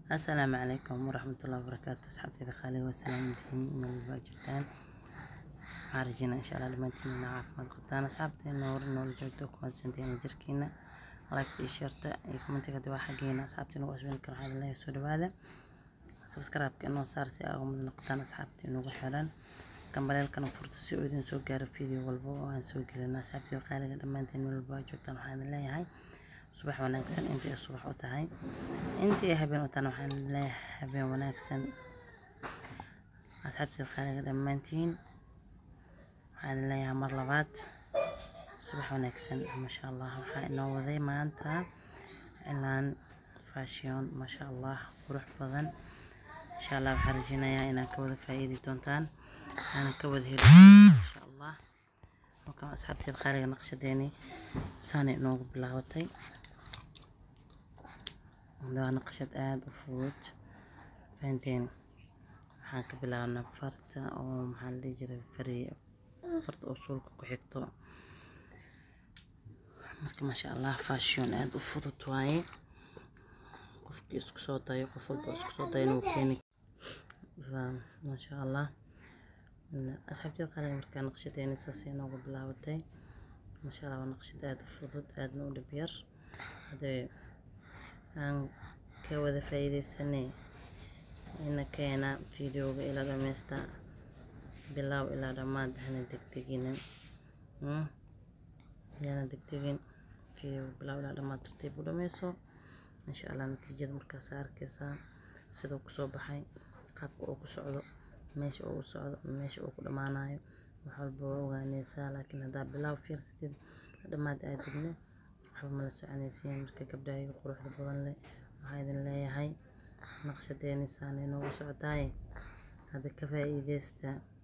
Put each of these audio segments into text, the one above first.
asalaamu calaykum waraxmatullahi wabarakaatu asxaabteyda qaaliga waa salaamantihiin meel walba aad joogtaan waxaan rajeynaa insha allah dhammaantiin inaa caafimaad qabtaan asxaabteena hore noola joogto kumadsanteena jirkiina lagta iyo sharta iyo commentiga hadii waa xaggeena asxaabteena ugu cusbin kara waxaa leeyahay soo dhawaada subscribe-ka inoo saar si aa uga mid noqotaan asxaabta inugu xiran gambaleelkana furto si uu idin soo gaaro video walba oo aan soo gelino asxaabteyda qaaliga dhammaantiin meel walba aad joogtaan waxaan idin leeyahay subax wanaagsan intii ay subax u tahay intii ay habeen u tahana waxaan leeyahay habeen wanaagsan asxaabteyda qaaliga dhammaantiin waxaan idin leeyahay mar labaad subax wanaagsan maasha allah waxaa inoo waday maanta cilaan fashion maasha allah qurux badan insha allah waxaan rajeynayaa inaad ka wada faa'iidi doontaan aana ka wada heli insha allah halkan asxaabteeda qaaliga naqshadeeni saanay inoogu bilaabatay waa naqshad aada u fudud fahanteen waxaan ka bilaabnaa farta oo maxaa la dhihi jiray fari farta oo suulka ku xigto marka maasha allah fashion aada u fudud waaye qofkii isku soo dayo qof walba isku soo dayo inuu keeni maasha allah asxaabteeda qaaliga markaa naqshadeeni saasay inoogu bilaabatay maasha allah waa naqshad aada u fudud aadna u dhib yar hadee aan ka wada faa'iideysanay ina keena videoga ilaa dhameysta bilaaw ilaa dhammaad hana degdegina yana degdegin videoga bilaaw ilaa dhammaad tartiib u dhameyso insha allah natiijada markaas arkeysaa siduu kusoo baxay qaabka uu ku socdo meesha uu u socdo meesha uu ku dhammaanayo wax walba waa ogaaneysaa laakiin haddaa bilaaw fiirsatid dhammaad aadidna waxba mala soconaysiin marka gabdhahaga quruxda badan leh waxaa idin leeyahay naqshadeeni saana inoogu socdaaye hadda ka faa'iideysta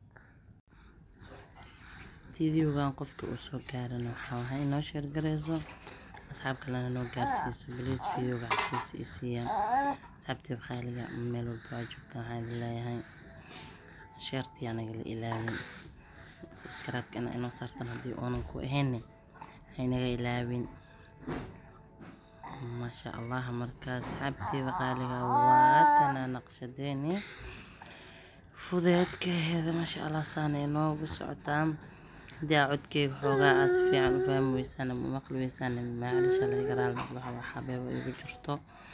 videogan qofka uu soo gaarana waxaa wahay inoo sheergareyso asxaab kalena noo gaarsiiso baliis videoga xaqiisa i siiyaan asxaabteeda qaaliga meel walba aa joogtaan waxaan idin leeyahay sheertii anaga la ilaawin subscribe-ka ina inoo saartan haddii oonan ku ahayne haynaga ilaawin maasha allah markaa asxaabteeda qaaliga waatana naqshadeeni fudeedkaheeda maasha allah saana inoogu socotaa haddii aa codkeyga xoogaa aa si fiican u fahmi weysaan ama maqli weysaan maacalisha laga garaal noqdo waxaa xabeeba igu jirto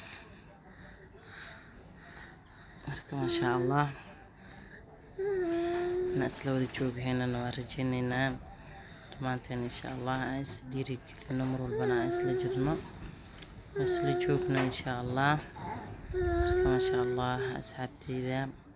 marka maasha allah na isla wada joogahaynana waa rajeyneynaa dhammaanteen insha allah aan is dhiirigelino mar walbana aan isla jirno isla joogno insha allah marka maasha allah asxaabteyda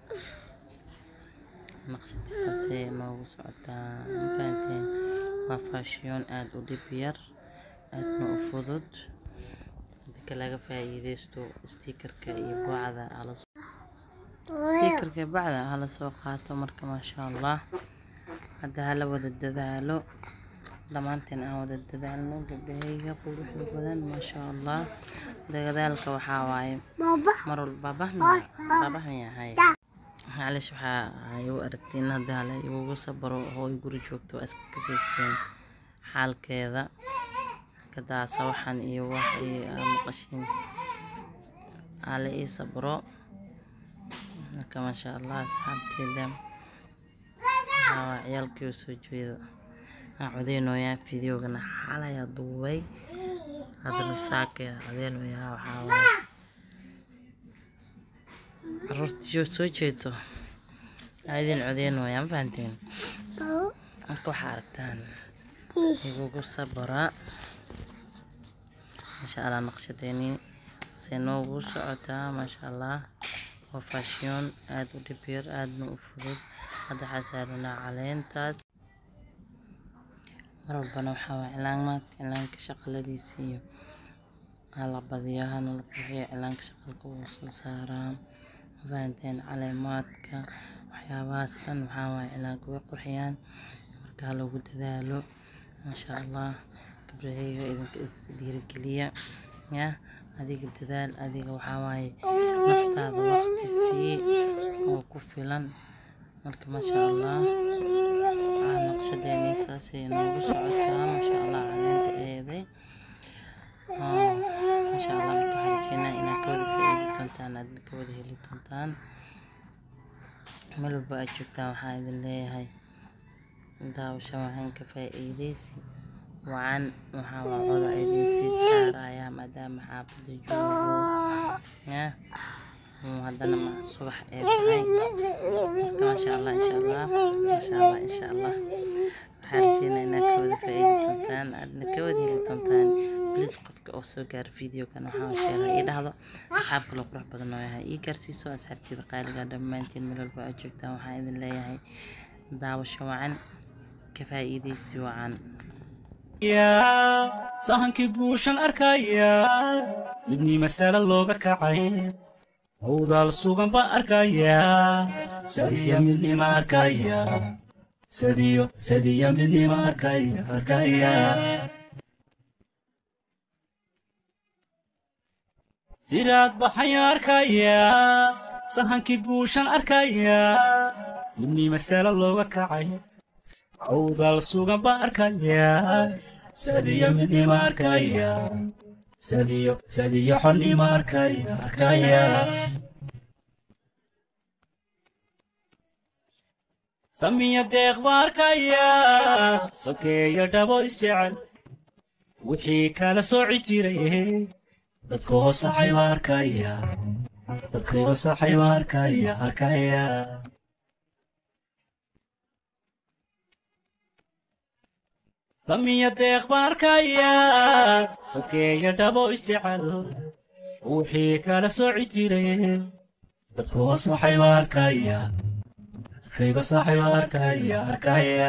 naqshadiisaasay noogu socotaa mafahanteen waa faashiyoon aada u dhib yar aadna u fudud dadka laga faa'iideysto stiikarka iyo bacda stiikarka iyo bacda hala soo qaato marka maasha allah hadda hala wada dadaalo dhammaanteen aan wada dadaalno gabdhahayga quruxda badan maasha allah dadaalka waxaa waaye mar walba baabah miyahay macalish waxaa ay u aragtiin hadda hala igugu sabaro hooy guri joogto waa iska kasaysiin xaalkeeda kadaasa waxaan iyo wax maqashiin hala ii sabro marka maasha allah asxaabteeda waxaa waa ciyaalkii soo jeeda aan codeynooyaa videogana xalayaa duubay haddana saaka codeynooyaa waxaa waaye caruurtii soo jeedo idin codeynooyaa ma fahanteen marka waxaa aragtaan igugu sabara maasha allah naqshadeeni say noogu socotaa maasha allah waa fashion aada u dhib yar aadna u fudud hadda waxaa saaranaa caleentaas mar walbana waxaa waa cilaanmaadka cilaanka shaqaladiisa iyo hala badiyo hana la qurxiyo cilaanka shaqalka wuu soo saaraa mafahanteen caleemaadka waxyaabahaas dhan waxaa waaye cilaanka way qurxiyaan marka ha lagu dadaalo maasha allah gabdhahayga idinka is dhiirigeliya ya adiga dadaal adiga waxaa waaye naftaada waqti sii oo ku filan marka maasha allah naqshadeeni saasay noogu socotaa maasha allah caleenta eeday maasha allah marka waxaan rajeynaa inaad ka wada faa'iidi doontaan aadna ka wada heli doontaan meel walba aad joogtaan waxaa idin leeyahay daawasho waxaan ka faa'iidaysi wacan waxaa waa coda idin sii saaraya maadaama xaafada joogo ya haddana ma subax ee tahay marka maasha allah insha allah maasha allah insha allah waxaa rajeynaa inaad ka wada faa'iidi doontaan aadna ka wada heli doontaan please qofka oo soo gaara videokan waxaa sheegay ii dhahdo asxaab kaloo qurux badan oo yahay ii gaarsiiso asxaabteeda qaaliga dhammaantiin meel walba aad joogtaan waxaa idin leeyahay daawasho wacan ka faa'iidaysi wacan sahankii buushan arkaya midnii masale looga kacay howdaal sugan baan arkaya sadiya midnima arkaya sadiyo sadiya midnima arkaya arkaya sidaad baxaya arkaya sahankii buushan arkaya midnii masale looga kacay howdaal sugan baan arkaya sadiya midnima arkaya sadiyo sadiyo xonnima arkaya arkaya samiya deeq baan arkaya sokeeyo dhabo isjecel wixii kala sooci jiray dadka hoosaxay baan arkaya dadka hoosaxay baan arkaya arkaya samiya deeq baan arkaya sokeeyo dhabo isjecel wixii kala sooci jiray dadka hoosaxay baan arkaya dadkayga saxay baan arkaya arkaya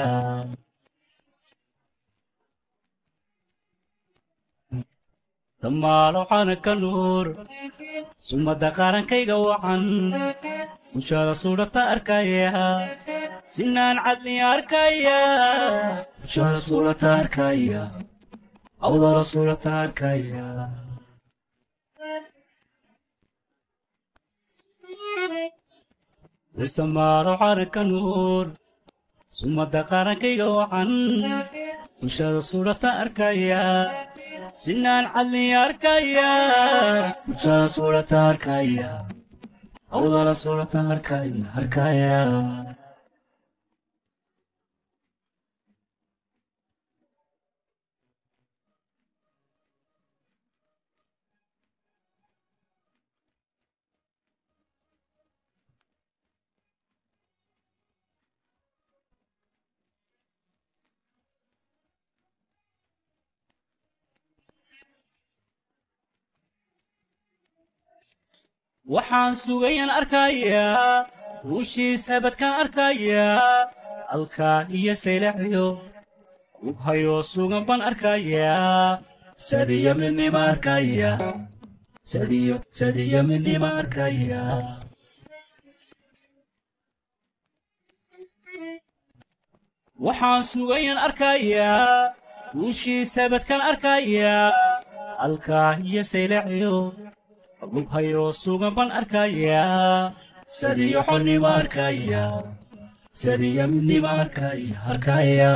dhammaalo calanka nuur sumadda qaarankayga wacan bulshada suudhata arkaya sinaan cadli arkaya bulshada suudhata arkaya awdala suudhata arkaya isamaalo calanka nuur sumadda qaarankayga wacan bulshada suudhata arkaya sinaan cadli arkaya bulshada suudhata arkaya awdala suudhata arkaya arkaya waxaan sugayan arkayaa ruushiisa badkaan arkayaa alkaa iyo saylaxyo ubhayoo sugan baan arkayaa sadiyo midnima arkaya sadiyo sadiyo midnima arkaya waxaan sugayan arkayaa ruushiisa badkaan arkayaa alkaa iyo saylaxyo lubhayoo sugan baan arkayaa sadiyo xonnima arkaya sadiyo midnima arkaya arkaya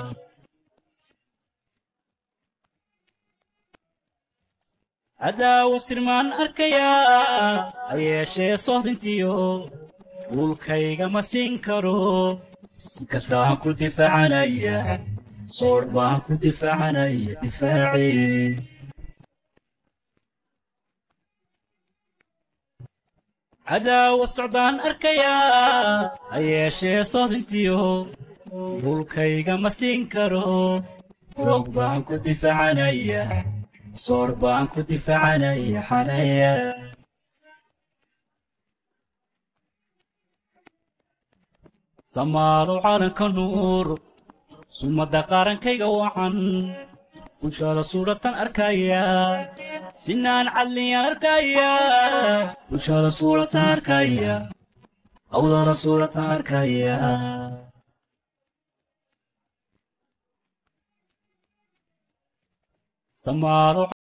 hadaawo sirmaan arkayaa ha yeeshee sohdintiyo dhulkayga ma siin karo si kasta aan ku difaacanaya soodh baan ku difaacanaya difaaci cadaawa socdaan arkayaa ha yeeshee soodintiyo dhulkayga ma siin karo roog baan ku difaacanaya soor baan ku difaacanaya xanaya samaalo calanka nuur sumadda qaarankayga wacan bulshada suudhatan arkaya sinaan cadliyaan arkaya bulshada suudhatan arkaya awdana suudhatan arkaya samaalo